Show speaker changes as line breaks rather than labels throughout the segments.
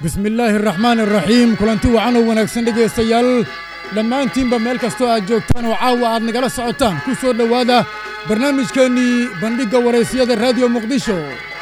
bismillaahi araxmaani araxiim kulanti wacan oo wanaagsan dhegaystayaal dhammaantiinba meel kastoo aad joogtaan oo caawa aad nagala socotaan ku soo dhowaada barnaamijkeennii bandhigga waraysyada raadiyo muqdisho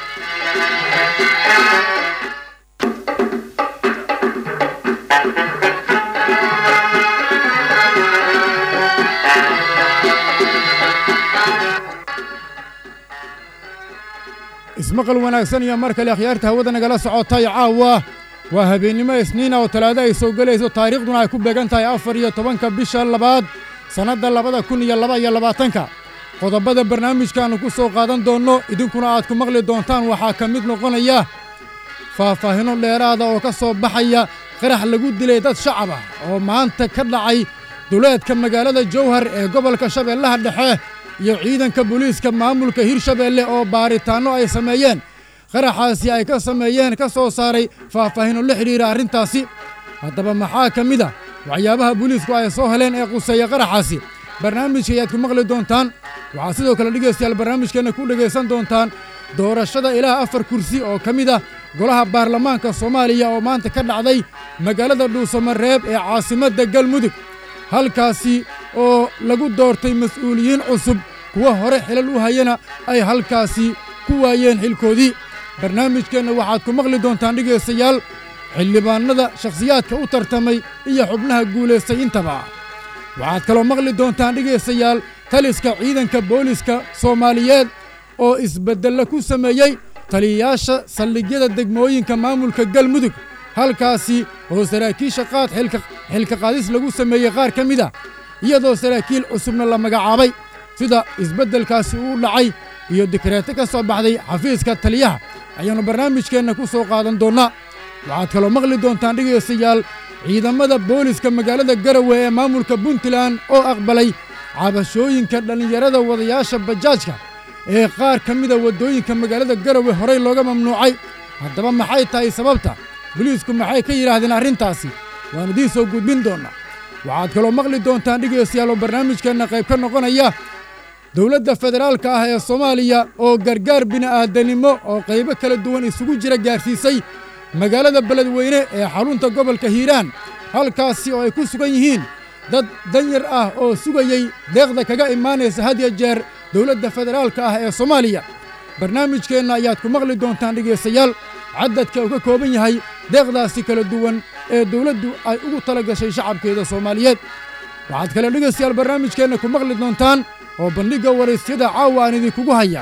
ismaqal wanaagsan iyo mar kale akhyaarta hawada nagala socotay caawa waa habeennimo isniina oo talaado ay soo gelayso taariikhduna ay ku beegan tahay afar iyo tobanka bisha labaad sannadda labada kun iyo laba iyo labaatanka qodobada barnaamijkaannu ku soo qaadan doonno idinkuna aad ku maqli doontaan waxaa ka mid noqonaya faahfaahinno dheeraada oo ka soo baxaya qarax lagu dilay dad shacab ah oo maanta ka dhacay duleedka magaalada jowhar ee gobolka shabeellaha dhexe iyo ciidanka booliiska maamulka hirshabeelle oo baaritaanno ay sameeyeen qaraxaasi ay ka sameeyeen ka soo saaray faahfaahinno la xidhiira arrintaasi haddaba maxaa ka mid a waxyaabaha booliisku ay soo heleen ee quseeya qaraxaasi barnaamijka ayaad ku maqli doontaan waxaad sidoo kale dhegaystayaal barnaamijkeenna ku dhegaysan doontaan doorashada ilaah afar kursi oo ka mid ah golaha baarlamaanka soomaaliya oo maanta ka dhacday magaalada dhuusamareeb ee caasimadda galmudug halkaasi oo lagu doortay mas'uuliyiin cusub kuwa hore xilal u hayana ay halkaasi ku waayeen xilkoodii barnaamijkeenna waxaad ku maqli doontaan dhegaystayaal xildhibaannada shakhsiyaadka u tartamay iyo xubnaha guulaystay intaba waxaad kaloo maqli doontaan dhegaystayaal taliska ciidanka booliska soomaaliyeed oo isbeddello ku sameeyey taliyayaasha saldhigyada degmooyinka maamulka galmudug halkaasi oo saraakiisha qaad xilka qaadis lagu sameeyey qaar ka mid a iyadoo saraakiil cusubna la magacaabay sida isbeddelkaasi uu dhacay iyo dikreeto ka soo baxday xafiiska taliyaha ayaannu barnaamijkeenna ku soo qaadan doonnaa waxaad kaloo maqli doontaan dhegaystayaal ciidamada booliska magaalada garawe ee maamulka puntland oo aqbalay cabashooyinka dhallinyarada wadayaasha bajaajka ee qaar ka mida waddooyinka magaalada garawe horay looga mamnuucay haddaba maxay tahay sababta boliisku maxay ka yidhaahdeen arrintaasi waan idiin soo gudbin doonnaa waxaad kaloo maqli doontaan dhegaystayaal oo barnaamijkeenna qayb ka noqonaya dowladda federaalka ah ee soomaaliya oo gargaar bini'aadanimo oo qaybo kala duwan isugu jira gaarsiisay magaalada beledweyne ee xarunta gobolka hiiraan halkaasi oo ay ku sugan yihiin dad danyar ah oo sugayey deeqda kaga imaanaysa had ya jeer dowladda federaalka ah ee soomaaliya barnaamijkeenna ayaad ku maqli doontaan dhegaystayaal caddadka uu ka kooban yahay deeqdaasi kala duwan ee dawladdu ay ugu tala gashay shacabkeeda soomaaliyeed waxaad kale dhegaystayaal barnaamijkeenna ku maqli doontaan oo bandhigga waraysyada caawa aan idinkugu hayaa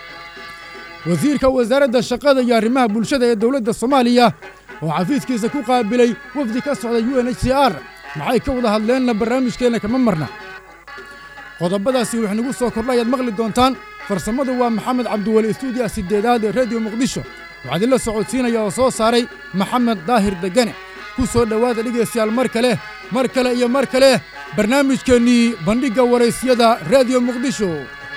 wasiirka wasaaradda shaqada iyo arrimaha bulshada ee dowladda soomaaliya oo xafiiskiisa ku qaabilay wafdi ka socda u n h c r maxay ka wada hadleenna barnaamijkeenna kama marna qodobadaasi wax nagu soo kordha ayaad maqli doontaan farsamadu waa maxamed cabdiweli istuudiya siddeedaad ee rediyo muqdisho waxaa idinla socodsiinaya oo soo saaray maxamed daahir degane ku soo dhowaada dhegaystayaal mar kale mar kale iyo mar kale barnaamijkeennii bandhigga waraysyada rediyo muqdisho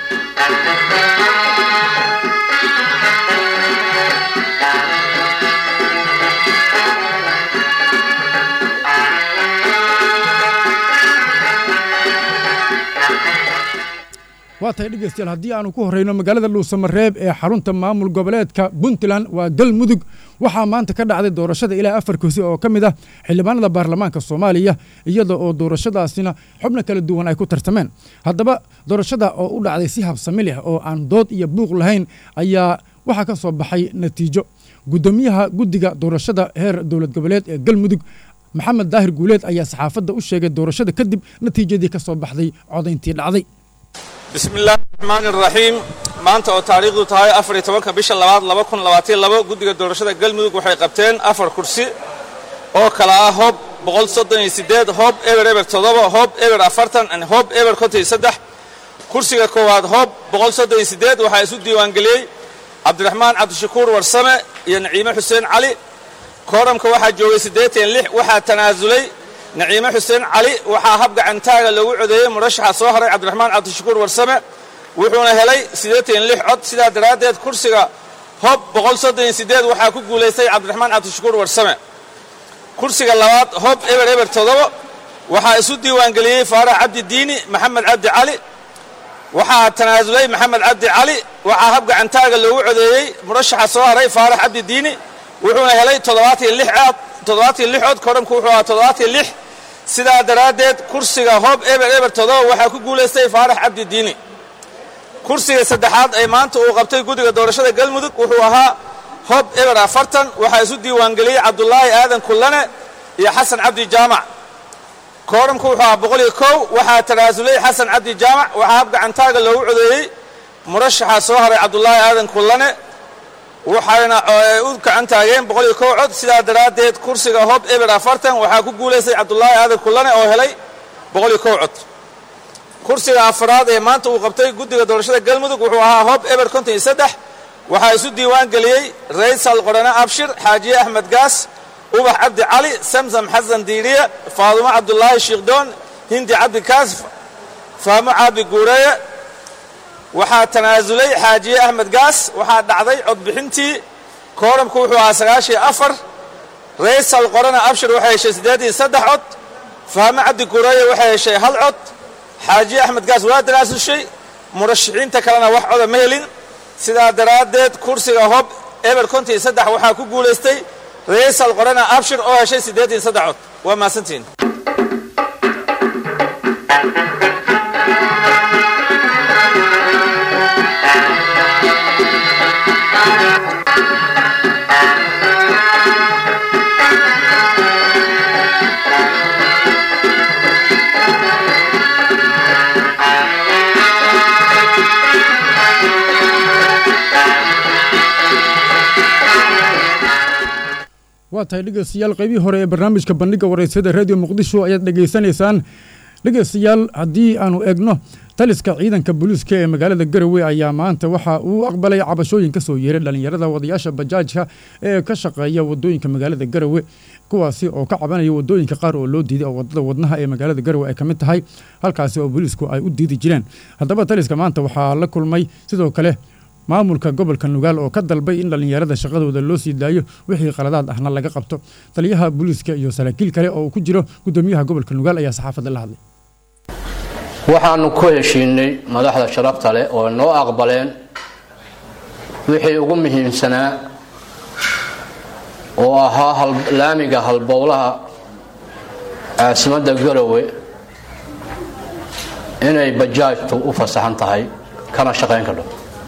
waa tahay dhegaystayaal haddii aanu ku horrayno magaalada dhuusamareeb ee xarunta maamul goboleedka puntland waa galmudug waxaa maanta ka dhacday doorashada ilaa afar kursi oo ka mid ah xildhibaanada baarlamaanka soomaaliya iyada oo doorashadaasina xubno kala duwan ay ku tartameen haddaba doorashada oo u dhacday si habsami leh oo aan dood iyo buuq lahayn ayaa waxaa ka soo baxay natiijo guddoomiyaha guddiga doorashada heer dowlad goboleed ee galmudug maxamed daahir guuleed ayaa saxaafadda u sheegay doorashada kadib natiijadii ka soo baxday codayntii dhacday
bismillaahi raxmaani raxiim maanta oo taariikhdu tahay afar iyo tobanka bisha labaad laba kun labaatan labo guddiga doorashada galmudug waxay qabteen afar kursi oo kala ah hoob boqol soddon iyo siddeed hoob eber eber toddoba hoob eber afartan hoob eber konton iyo saddex kursiga koowaad hoob boqol soddon iyo siddeed waxaa isu diiwaangeliyey cabdiraxmaan cabdishakuur warsame iyo naciime xuseen cali kooramka waxaa joogay siddeetan lix waxaa tanaasulay naciime xuseen cali waxaa hab gacantaaga lagu codeeyey murashaxa soo haray cabdiraxmaan cabdishakuur warsame wuxuuna helay siddeetan lix cod sidaa daraaddeed kursiga hob boqol soddon iyo siddeed waxaa ku guulaystay cabdiraxmaan cabdishakuur warsame kursiga labaad hob eber eber toddoba waxaa isu diiwaangeliyey faarax cabdi diini maxamed cabdi cali waxaa tanaasulay maxamed cabdi cali waxaa hab gacantaaga loogu codeeyey murashaxa soo haray faarax cabdi diini wuxuuna helay toddobaatiyo lix cod toddobaatiyo lix cod koodhamku wuxuu ahaa toddobaatiyo lix sidaa daraaddeed kursiga hoob eber eber todoba waxaa ku guulaystay faarax cabdi diini kursiga saddexaad ee maanta uu qabtay guddiga doorashada galmudug wuxuu ahaa hob eber afartan waxaa isu diiwaangeliyey cabdulaahi aadan kullane iyo xasan cabdi jaamac koodhamku wuxuu ahaa boqol iyo kow waxaa tanaasulay xasan cabdi jaamac waxaa hab gacantaaga loogu codeeyey murashaxaa soo haray cabdulaahi aadan kullane waxayna u gacan taageen boqol iyo kow cod sidaa daraaddeed kursiga hob eber afartan waxaa ku guulaystay cabdulaahi aadan kullane oo helay boqol iyo kow cod kursiga afaraad ee maanta uu qabtay guddiga doorashada galmudug wuxuu ahaa hob eber konton iyo saddex waxaa isu diiwaan geliyey raysal qorane abshir xaajiye axmed gaas ubax cabdi cali samsam xasan diiriye faadumo cabdulaahi shiikhdoon hindi cabdi kaas fahmo caabi guureeye waxaa tanaasulay xaajiye axmed gaas waxaa dhacday codbixintii koodhamku wuxuu ahaa sagaashiyo afar raysal qorane abshir waxay heshay siddeed iyo saddex cod fahmo cabdi guureeye waxay heshay hal cod xaajiye axmed gaas waa tanaasushay murashaxiinta kalena wax coda ma helin sidaa daraaddeed kursiga hob eber konton iyo saddex waxaa ku guulaystay raysal qorana abshir oo heshay siddeed iyo saddex cod waa mahadsantihiin
waa tahay dhegeystayaal qaybihii hore ee barnaamijka bandhiga wareysada radio muqdisho ayaad dhegaysanaysaan dhegeystayaal haddii aanu egno taliska ciidanka booliiska ee magaalada garowe ayaa maanta waxa uu aqbalay cabashooyin ka soo yeeray dhallinyarada wadayaasha bajaajka ee ka shaqeeya wadooyinka magaalada garowe kuwaasi oo ka cabanaya wadooyinka qaar oo loo diiday oo wadada wadnaha ee magaalada garowe ay ka mid tahay halkaasi oo booliisku ay u diidi jireen haddaba taliska maanta waxaa la kulmay sidoo kale maamulka gobolka nugaal oo ka dalbay in dhallinyarada shaqadooda loo sii daayo wixii qaladaad ahna laga qabto taliyaha booliiska iyo saraakiil kale oo uu ku jiro gudoomiyaha gobolka nugaal ayaa saxaafadda la hadlay
waxaanu ku heshiinay madaxda sharafta leh oo noo aqbaleen wixii ugu muhiimsanaa oo ahaa laamiga halbowlaha caasimadda garowe inay bajaajtu u fasaxan tahay kana shaqayn kadho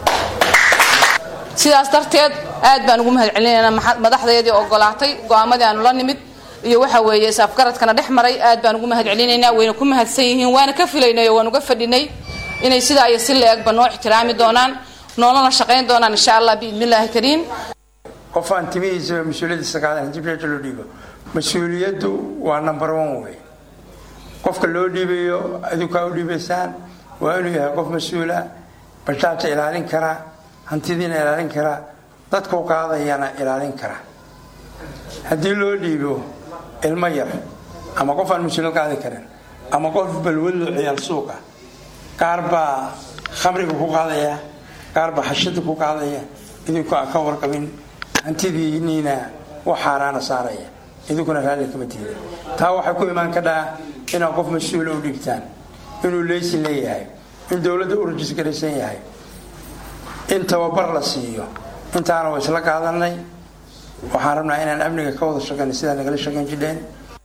sidaas darteed aad baan ugu mahad celinaynaa madaxdeedii ogolaatay go'aamadii aanu la nimid iyo waxa weeye isafgaradkana dhex maray aad baan ugu mahad celinaynaa wayna ku mahadsan yihiin waana ka filaynay oo waan uga fadhinay inay sidaa iyo si la-egba noo ixtiraami doonaan noolana shaqayn doonaan insha allah biidnillaahi kariim
qof aan timihiisa mas-uuliyaddiisa qaadan hadii meesha loo dhiibo mas-uuliyaddu waa number one wey qofka loo dhiibayo adinkaa u dhiibaysaan waa inuu yahay qof mas-uula bajaajta ilaalin karaa hantidiina ilaalin karaa dadkuu qaadayana ilaalin karaa haddii loo dhiibo ilmo yar ama qof aan mas-uuliyad qaadi karin ama qof balwadlo ciyaal suuqa qaar baa khamriga ku qaadaya qaar baa xashada ku qaadaya idinku aan ka warqabin hantidiiniina wax xaaraana saaraya idinkuna raalli kama tiida taa waxay ku imaan kadhaa inaad qof mas-uula u dhiibtaan inuu leysin leeyahay in dowladda u rajisgaraysan yahay in tababar la siiyo intaana waa isla qaadanay waxaan rabnaa inaan amniga ka wada shaqeyna sidaa nagala shaqeyn jidheen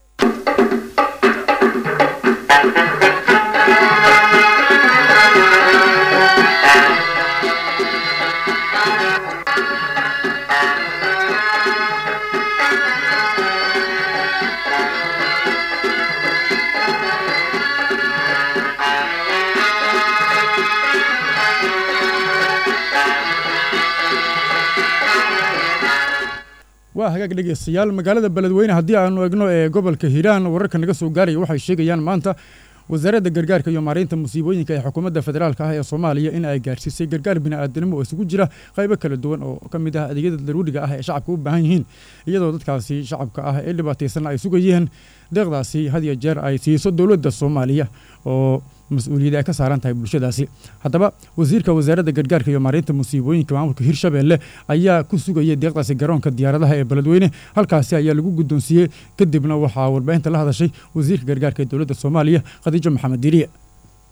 waa hagaag dhegeystayaal magaalada beledweyne haddii aanu egno ee gobolka hiiraan wararka naga soo gaaraya waxay sheegayaan maanta wasaaradda gargaarka iyo maaraynta musiibooyinka ee xukuumadda federaalka ah ee soomaaliya in ay gaarsiisay gargaar bini'aadanimo oo isugu jira qaybo kala duwan oo ka mid ah adeegyada daruuriga ah ee shacabka u baahan yihiin iyadoo dadkaasi shacabka ah ee dhibaataysanna ay sugayeen deeqdaasi had iyo jeer ay siiso dowladda soomaaliya oo mas-uuliyadda ay ka saaran tahay bulshadaasi haddaba wasiirka wasaaradda gargaarka iyo maaraynta musiibooyinka maamulka hirshabeelle ayaa ku sugayay deeqdaasi garoonka diyaaradaha ee beledweyne halkaasi ayaa lagu guddoonsiiyey kadibna waxaa warbaahinta la hadashay wasiirka gargaarka ee dowladda soomaaliya khadiijo maxamed diiriye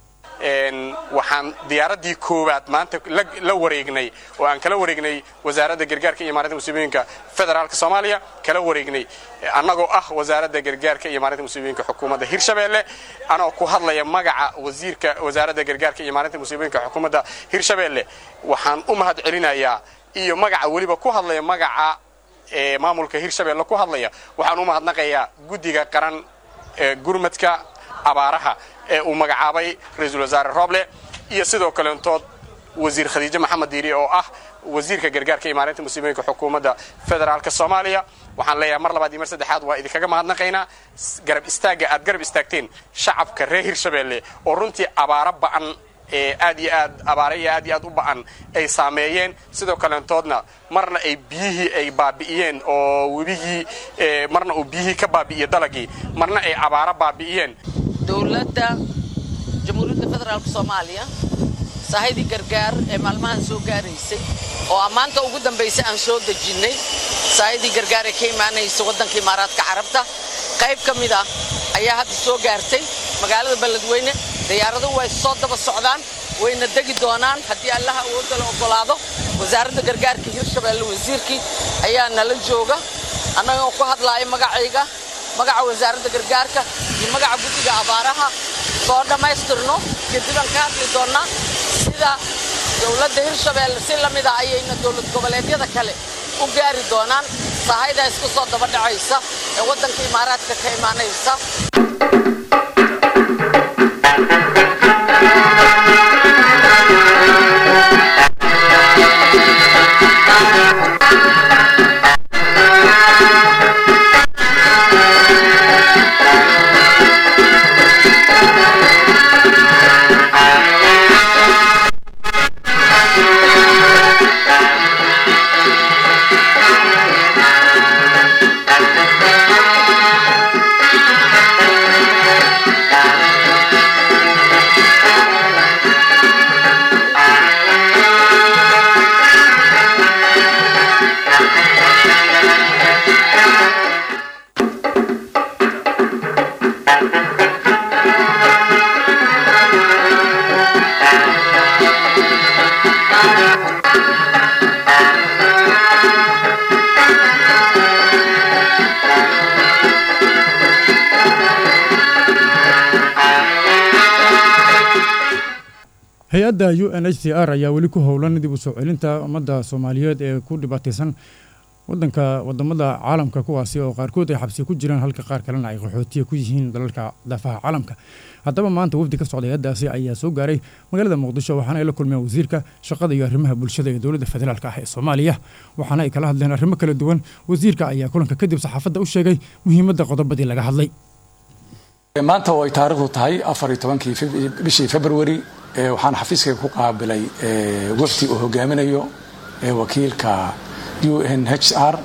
waxaan diyaaraddii koowaad maanta la wareegnay oo aan kala wareegnay wasaaradda gargaarka iyo maarinta musiibooyinka federaalka soomaaliya kala wareegnay annagoo ah wasaaradda gargaarka iyo maarinta musiibooyinka xukuumadda hirshabeelle anoo ku hadlaya magaca wasiirka wasaaradda gargaarka iyo maarinta musiibooyinka xukuumadda hirshabeelle waxaan u mahad celinayaa iyo magaca weliba ku hadlaya magaca maamulka hirshabeelle ku hadlaya waxaan u mahadnaqayaa guddiga qaran ee gurmadka abaaraha ee uu magacaabay ra-iisul wasaare rooble iyo sidoo kaleentood wasiir khadiijo maxamed diiri oo ah wasiirka gargaarka iyo maarinta musiibooyinka xukuumadda federaalka soomaaliya waxaan leeyahay mar labaad iyo mar saddexaad waa idinkaga mahadnaqaynaa garab istaagga aad garab istaagteen shacabka reer hirshabeelle oo runtii abaaro ba'an ee aad iyo aad abaare iyo aad iyo aad u ba'an ay saameeyeen sidoo kaleentoodna marna ay biyihii ay baabi'iyeen oo webigii marna uu biyihii ka baabi'iye dalagii marna ay abaaro baabi'iyeen
dowladda jamhuuriyadda federaalk soomaaliya sahaydi gargaar ee maalmahan soo gaaraysay oo ammaanta ugu dambaysa aan soo dejinnay sahayadii gargaar ee ka imaanaysa waddanka imaaraadka carabta qayb ka mid ah ayaa hadda soo gaartay magaalada beledweyne diyaaraduhu way soo daba socdaan wayna degi doonaan haddii allaha awoodda la oggolaado wasaaradda gargaarka hirshabeelle wasiirkii ayaa nala jooga annagoo ku hadlaaya magacayga magaca wasaaradda gargaarka iyo magaca guddiga abaaraha soo dhammaystirno kadibaan ka hadli doonnaa sida dowladda hirshabeelle si la mid ah ayayna dowlad goboleedyada kale u gaari doonaan sahaydaa isku soo daba dhacaysa ee waddanka imaaraadka ka imaanaysa
hay-adda u n h c r ayaa weli ku howlan dib u soo celinta ummadda soomaaliyeed ee ku dhibaataysan wadanka wadamada caalamka kuwaasi oo qaarkood ay xabsi ku jiraan halka qaar kalena ay qaxootiya ku yihiin dalalka daafaha caalamka haddaba maanta wafdi ka socda hay-addaasi ayaa soo gaaray magaalada muqdisho waxaana ay la kulmeen wasiirka shaqada iyo arrimaha bulshada ee dowladda federaalk ah ee soomaaliya waxaana ay kala hadleen arrimo kala duwan wasiirka ayaa kulanka kadib saxaafadda u sheegay muhiimadda qodobadii laga hadlay
maanta oo ay taariikhdu tahay afar iyo tobankii bishii februari waxaan xafiiskayga ku qaabilay wafdi uu hogaaminayo wakiilka u n h r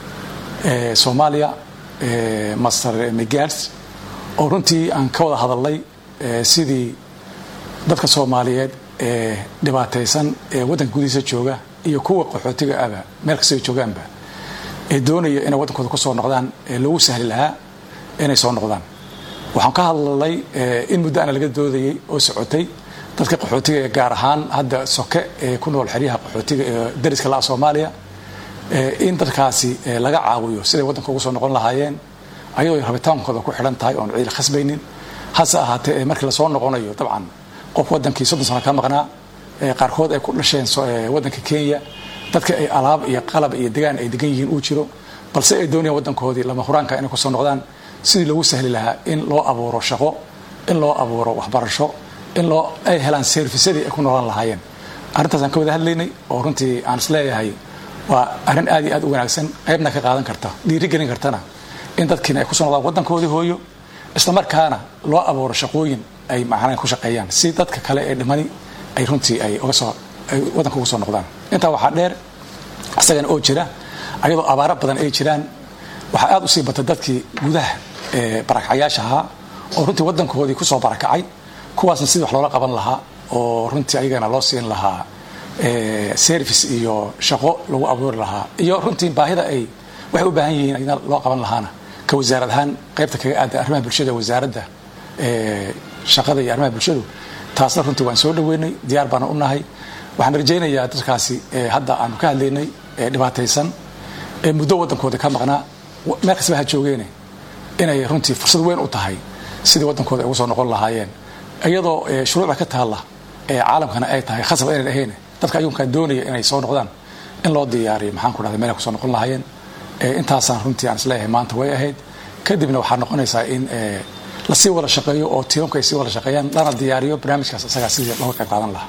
soomaaliya master migals oo runtii aan ka wada hadalnay sidii dadka soomaaliyeed ee dhibaataysan ee waddanka gudihiisa jooga iyo kuwa qaxootiga aba meel kastay joogaanba ee doonaya inay waddankooda ku soo noqdaan ee loogu sahli lahaa inay soo noqdaan waxaan ka hadlalnay in muddo ana laga doodayay oo socotay dadka qaxootiga ee gaar ahaan hadda soke ee ku nool xeryaha qaxootiga ee dariska la'a soomaaliya in dadkaasi laga caawiyo siday waddanka ugu soo noqon lahaayeen ayadoo rabitaankooda ku xidhan tahay oon ciil khasbaynin hase ahaatee markii lasoo noqonayo dabcan qof waddankii soddon sano ka maqnaa qaarkood ay ku dhasheen waddanka kenya dadka ay alaab iyo qalab iyo degaan ay degan yihiin uu jiro balse ay doonayaan waddankoodii lama huraanka inay kusoo noqdaan sidii loogu sahli lahaa in loo abuuro shaqo in loo abuuro waxbarasho in loo ay helaan servisadii ay ku noolaan lahaayeen arrintaasaan ka wada hadlaynay oo runtii aan is leeyahay waa arrin aad iyo aad u wanaagsan qaybna ka qaadan karta dhiirigelin kartana in dadkiina ay kusoo noqdaan waddankoodii hooyo islamarkaana loo abuuro shaqooyin ay macnaa ku shaqeeyaan si dadka kale ee dhimani ay runtii ay uga soo ay waddanka uga soo noqdaan intaa waxaa dheer isagana oo jira ayadoo abaaro badan ay jiraan waxaa aad u sii batay dadkii gudaha ee barakacyaasha ahaa oo runtii waddankoodii kusoo barakacay kuwaasna sidii wax loola qaban lahaa oo runtii ayagana loo siin lahaa service iyo shaqo lagu abuuri lahaa iyo runtii baahida ay waxay u baahan yihiin ayna loo qaban lahaana ka wasaarad ahaan qaybta kaga aada arrimaha bulshada wasaaradda shaqada iyo arrimaha bulshadu taasna runtii waan soo dhaweynay diyaar baana u nahay waxaan rajaynayaa dadkaasi hadda aanu ka hadlaynay ee dhibaataysan ee muddo waddankooda ka maqnaa meel kastaba ha joogeene inay runtii fursad weyn u tahay sidii waddankooda ay ugu soo noqon lahaayeen iyadoo shuruucda ka taalla ee caalamkana ay tahay khasab aynan ahayn dadka ayuunkaa doonaya inay soo noqdaan in loo diyaariyo maxaan ku dhahday meel ay kusoo noqon lahaayeen intaasaan runtii aan isleeyahay maanta way ahayd kadibna waxaa noqonaysaa in lasii wada shaqeeyo oo tiimamka ay sii wada shaqeeyaan lana diyaariyo barnaamijkaas isagaa sidii looga qayb qaadan lahaa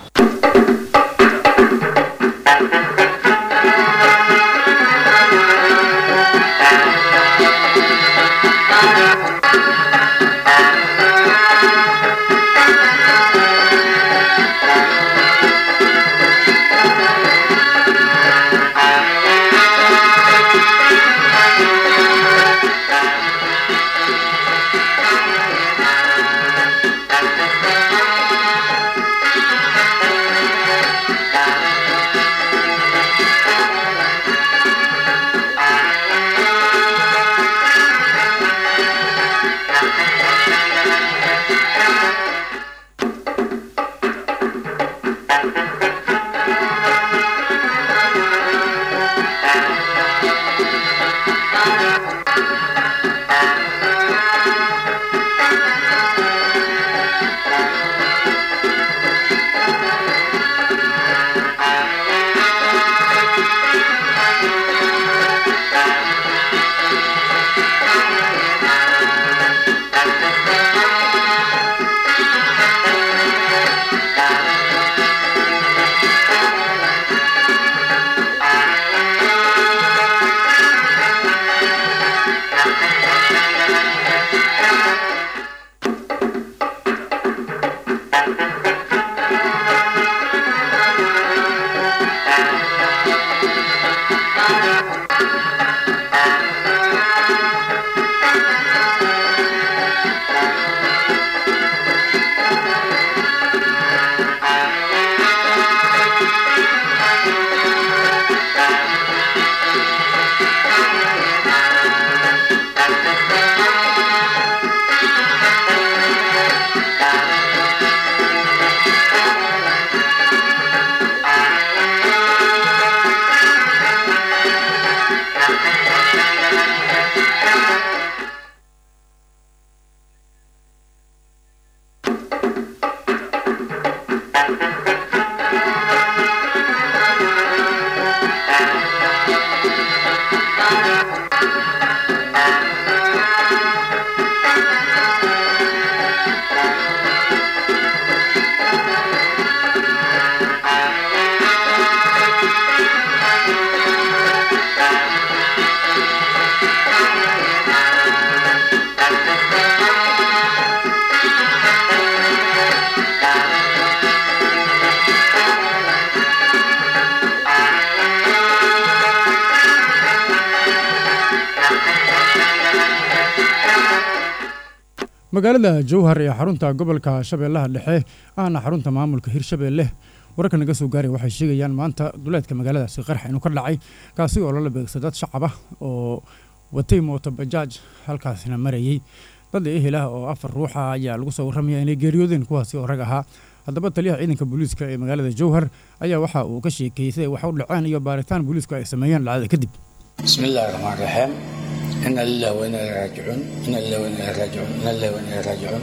magaalada jowhar ee xarunta gobolka shabeellaha dhexe ahna xarunta maamulka hirshabeelle wararka naga soo gaaray waxay sheegayaan maanta duleedka magaaladaasi qarax inuu ka dhacay kaasi oo lala beegsa dad shacab ah oo watay mooto bajaaj halkaasina marayey dad ehel ah oo afar ruuxa ayaa lagu soo warramaya inay geeriyoodeen kuwaasi oo rag ahaa haddaba taliyaha ciidanka booliiska ee magaalada jowhar ayaa waxa uu ka sheekeeyey siday wax u dhaceen iyo baaritaan booliisku ay sameeyeen dhacdada kadib
بسم الله الرحمن الرحيم إنا لله وإنا إليه راجعون إنا لله وإنا إليه راجعون إنا لله وإنا إليه راجعون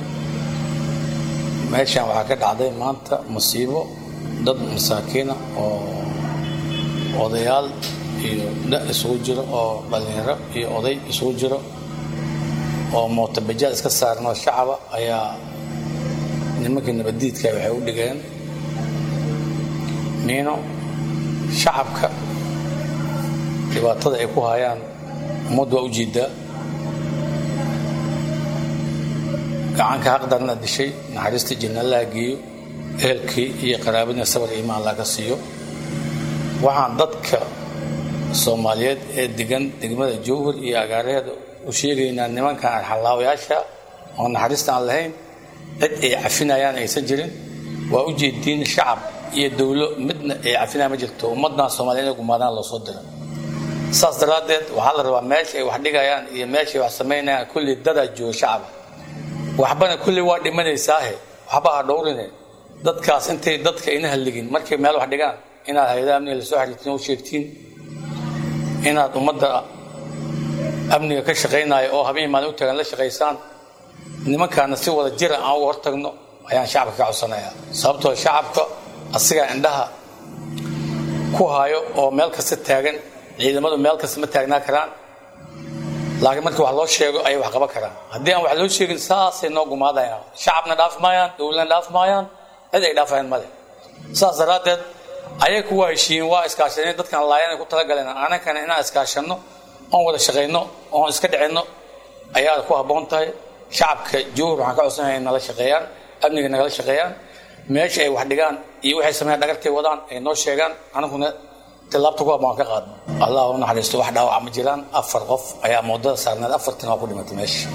meeshaan waxaa ka dhacday maanta musiibo dad masaakiina oo odayaal iyo da isugu jiro oo dhallinyaro iyo oday isugu jiro oo mootobajaad iska saaran oo shacaba ayaa nimankii nabaddiidka waxay u dhigeen miino shacabka dhibaatada ay ku hayaan ummad waa u jiidaa gacanka haqdarna dishay naxariista jinna allaha geeyo ehelkii iyo qaraabadna sabar iyo imaan laga siiyo waxaan dadka soomaaliyeed ee degan degmada jowhar iyo agaaraheeda u sheegaynaa nimankan arxallaawayaasha oo naxariista aan lahayn cid ay cafinayaan aysan jirin waa u jeediin shacab iyo dowlo midna ay cafinaya ma jirto ummaddan soomaaliyeed inay gumaadaan loo soo dira saas daraaddeed waxaa la rabaa meesha ay wax dhigayaan iyo meesha ay wax samaynayaan kulli dadaa jooga shacaba waxbana kulli waa dhimanaysaahe waxba ha dhowrine dadkaas intay dadka ina halligin markay meel wax dhigaan inaad hay-adaha amniga lasoo xiriirtiin oo sheegtiin inaad ummadda amniga ka shaqaynaya oo habeen maalin u tagan la shaqaysaan nimankaana si wada jira aan uga hortagno ayaan shacabka ka codsanayaa sababtoo shacabka asigaa indhaha ku hayo oo meel kasta taagan ciidamadu meel kasta ma taagnaa karaan laakiin markii wax loo sheego ayay wax qaban karaan haddii aan wax loo sheegin saasay noo gumaadayaan shacabna dhaafi maayaan dowladna dhaafi maayaan cid ay dhaafayaan male saas daraaddeed ayay kuwa heshiiyeen waa iskaashadeen dadkan laayanay ku talagaleen anakana inaan iskaashanno oon wada shaqayno oon iska dhicinno ayaa ku habboon tahay shacabka jowhar waxaan ka codsanaya in nala shaqeeyaan amniga nagala shaqeeyaan meesha ay wax dhigaan iyo waxay sameeyaan dhagartay wadaan ay noo sheegaan anaguna tilaabta ku habboon ka qaadno allah u naxariisto wax dhaawaca ma jiraan afar qof ayaa moodada saarneed afartan waa ku dhimatay meesha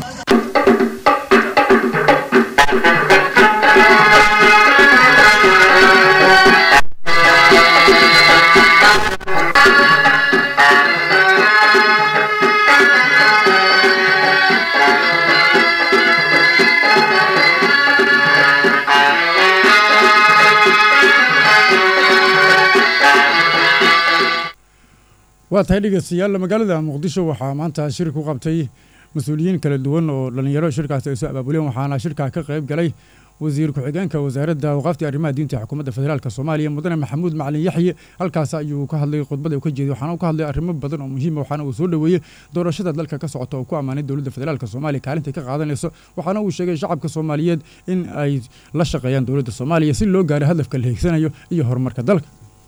waa tahay dhegeystayaal magaalada muqdisho waxaa maanta shir ku qabtay mas-uuliyiin kala duwan oo dhallinyaro shirkaasi ay soo abaabuleen waxaana shirkaa ka qayb galay wasiir ku-xigeenka wasaaradda awqaafta arrimaha diinta xukuumadda federaalk soomaaliya mudane maxamuud macalin yaxye halkaas ayuu ka hadlay khudbada uu ka jeeday waxaana uu ka hadlay arrimo badan oo muhiima waxaana uu soo dhoweeyey doorashada dalka ka socota oo ku ammaanay dowladda federaalk soomaaliya kaalintay ka qaadanayso waxaana uu sheegay shacabka soomaaliyeed in ay la shaqeeyaan dowladda soomaaliya si loo gaaro hadafka la hiigsanayo iyo horumarka dalka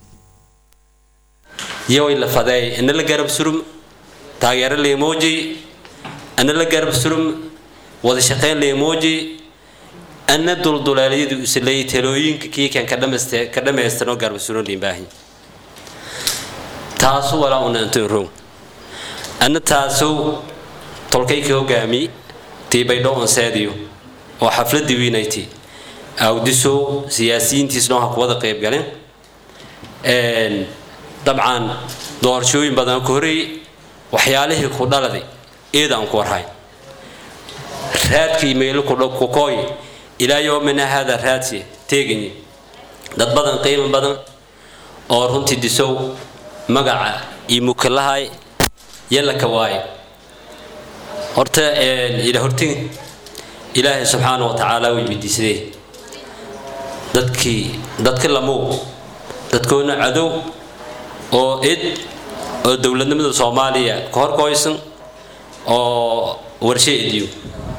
yoway la fadeey ina la garab surum taageero la emoji ana la garab surum wada shaqayn la emoji ana dulduleelyadu isleey talooyinka kiikan ka dhamaystay ka dhamaystano garab surum limbaahi taasu walaa una intuu row ana taasu tolkay ka hogaami tiibay dhowan seediyo oo xafladii wiinayti awdiso siyaasiyiintiis dhan ha ku wada qayb galeen dabcan doorashooyin badan ku horeeyey waxyaalihii ku dhaladay eedaan ku warhayn raadkii meelo ku kooy ilaa yoomina hada raadsi teeganyi dad badan qiimo badan oo runtii disow magaca iyo mukalahay yalla ka waaye horta ila hortin ilaahay subxaana wa tacaala way weydiisadeen dadkii dadka lamow dadkoona cadow oo id oo dowladnimada soomaaliya ka horkoysan oo warshe idiyo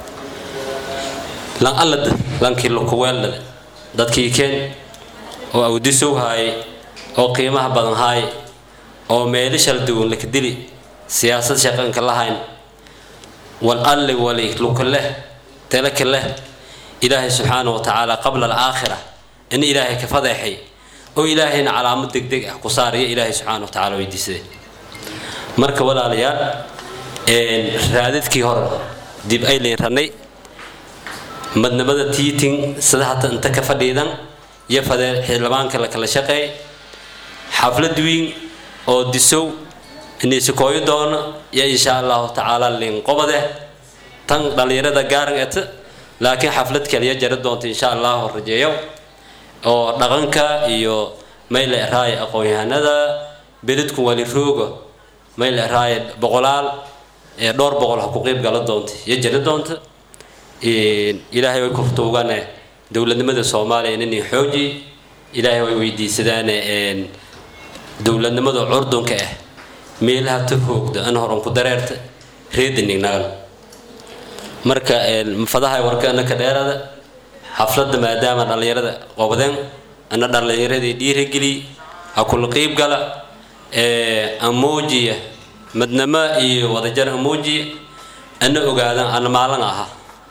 lan allada lankii lukuweellada dadkii keen oo awdisow haaye oo qiimaha badan haaye oo meelo shal duwan laka dili siyaasad shaqanka lahayn wal alli wali luka leh telaka leh ilaahay subxaana wa tacaala qabla alaakhira in ilaahay ka fadeexay oo ilaahayna calaamad degdeg ah ku saaraya ilaahay subxaana wa tacaala weydiisade marka walaalayaal raadadkii hore dib aylayn ranay madnamada tiiting sida hata inta ka fadhiidan iyo fadee xildhibaanka la kala shaqeey xaflad weyn oo disow inisikooyo doono iyo insha allahu tacaala linqobade tan dhallinyarada gaaran eta laakiin xaflad kaliya jari doonta insha allahu rajeeyo oo dhaqanka iyo mayl eraay aqoon-yahanada beledku wali rooga mayl eraay boqolaal ee dhowr boqol ha ku qeyb gala doonta iyo jari doonta ilaahay way kurtuugane dowladnimada soomaaliya inay xooji ilaahay way weydiisadaan dowladnimada curdunka ah meelaha ta hoogda an horan ku dareerta reedanignagan marka fadaha warkana ka dheerada xafladda maadaama dhallinyarada qobdeen ana dhallinyaradii dhiirigeli ha kula qiib gala amoojiya madnamo iyo wadajar amoojiya ana ogaadan ana maalin ahaa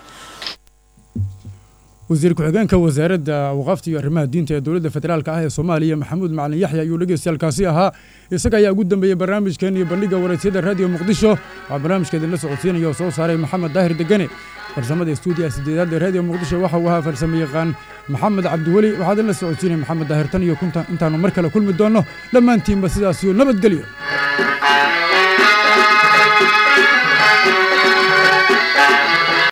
wasiir ku-xigeenka wasaaradda awqaafta iyo arrimaha diinta ee dowladda federaalka ah ee soomaaliya maxamuud macalin yaxya ayuu dhegeystayaalkaasi ahaa isaga ayaa ugu dambeeyey barnaamijkeen iyo bandhigga waraysyada raadiyo muqdisho waxaa barnaamijkeedin la socodsiinaya oo soo saaray maxamed daahir degane farsamada stuudiyaha sideedaad ee raadiyo muqdisho waxa uu ahaa farsamo yaqaan maxamed cabdiweli waxaad in la socodsiinaya maxamed daahir tan iyo kunta intaanu mar kale kulmi doonno dhammaantiinba sidaas iyo nabadgelyo